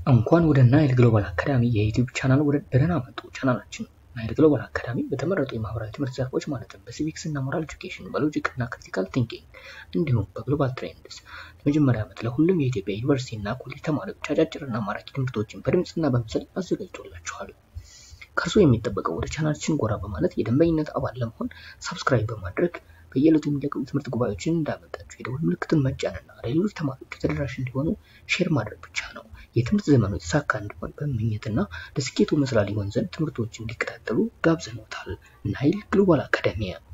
እንኳን ወደ ናይል ግሎባል አካዳሚ የዩቲዩብ ቻናል ወደ ደህና መጡ። ቻናላችን ናይል ግሎባል አካዳሚ በተመረጡ የማህበራዊ ትምህርት ዘርፎች ማለትም በሲቪክስ እና ሞራል ኤጁኬሽን፣ በሎጂክ እና ክሪቲካል ቲንኪንግ እንዲሁም በግሎባል ትሬንድስ ለመጀመሪያ ዓመት ለሁሉም የኢትዮጵያ ዩኒቨርሲቲ እና ኮሌጅ ተማሪዎች አጫጭርና ማራኪ ትምህርቶችን በድምፅና በምስል አዘጋጅቶላችኋል። ከእርሶ የሚጠበቀው ወደ ቻናላችን ጎራ በማለት የደንበኝነት አባል ለመሆን ሰብስክራይብ በማድረግ በየዕለቱ የሚለቀቁ ትምህርት ጉባኤዎችን እንዳመጣችሁ የደወል ምልክቱን መጫንና ለሌሎች ተማሪዎች ተደራሽ እንዲሆኑ ሼር ማድረግ ብቻ ነው። የትምህርት ዘመኑ የተሳካ እንዲሆን በመመኘትና ለስኬቱ መስላ ሊሆን ዘንድ ትምህርቶችን እንዲከታተሉ ጋብዘኖታል። ናይል ግሎባል አካዳሚያ